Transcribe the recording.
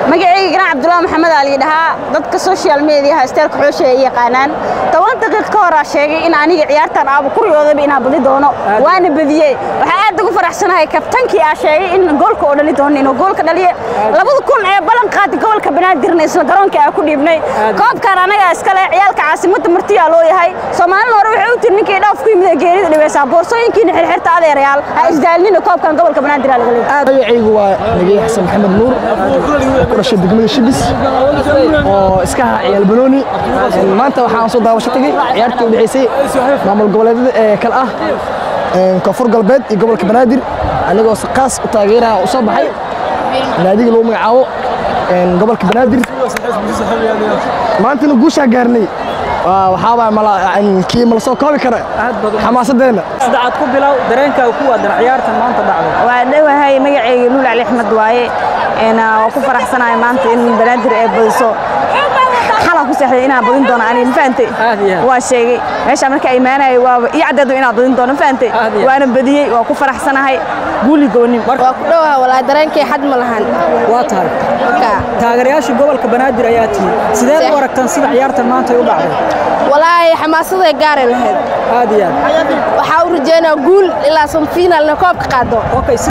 magacayga ganac cabdullaahi maxamed aa layidhahaa dadka social mediaha isteelka xoosha ay yaqaanaan toban daqiiq ka horaa sheegay in aniga ciyaartan aaba kuriyoodaba inaa badi doono waana badiyey waxaa aad ugu faraxsanahay kabtankii aa sheegay in goolka oo dhali doono inuu goolka dhaliye labada kun ee ballan qaadi gobolka banaadirna isla garoonka aa ku dhiibnay koobkaan anagaa iskale ciyaalka caasimadda martiyaa loo yahay soomaalina hore waxay u tiri ninkii dhaaf ku yimid ee geerida dhibeysaa boorsooyinkiina xirxirta adeerayaal ha isdaalnina koobkan gobolka banaadir aa laga leeyahay magacaygu waa nagey xasan maxamed nuur ku dhashay degmada shibis oo iska aha ciyaal banooni maanta waxaan soo daawasho tagay ciyaartii u dhexaysay maamul goboleedyada ee kale ah koonfur galbeed iyo gobolka banaadir anigoo qaas u taageeraha u soo baxay naadiga lagu magacaabo gobolka banaadir maantana guushaa gaarnay waxaabaa kii mala soo koobi kara xamaasadeenna saddexaad ku bilow dareenkaaga ku waadan ciyaartan maanta dhacday waa dhowahay magacayga luul cali axmed waaye waa ku faraxsanahay maanta in banaadir ay badiso xalan ku seexday inaan badin doono aniga ma fahantay Aad iyo aad. waa sheegay meesha marka ay imaanayay waaba ii caddeedo inaan badin doono ma fahantay Aad iyo aad. waana badiyey waa ku faraxsanahay guuli goonin waa ku dhowaha walaa dareenkay xad ma lahan waa tahay Marka, taageerayaashii gobolka banaadir ayaa tihi sideed u aragtaan sida ciyaartan maanta ay u dhacday walaahi xamaasaday gaaray lahayd aad iyo aad waxaa u rajeynaa guul ilaa semifinalna koobka qaado okay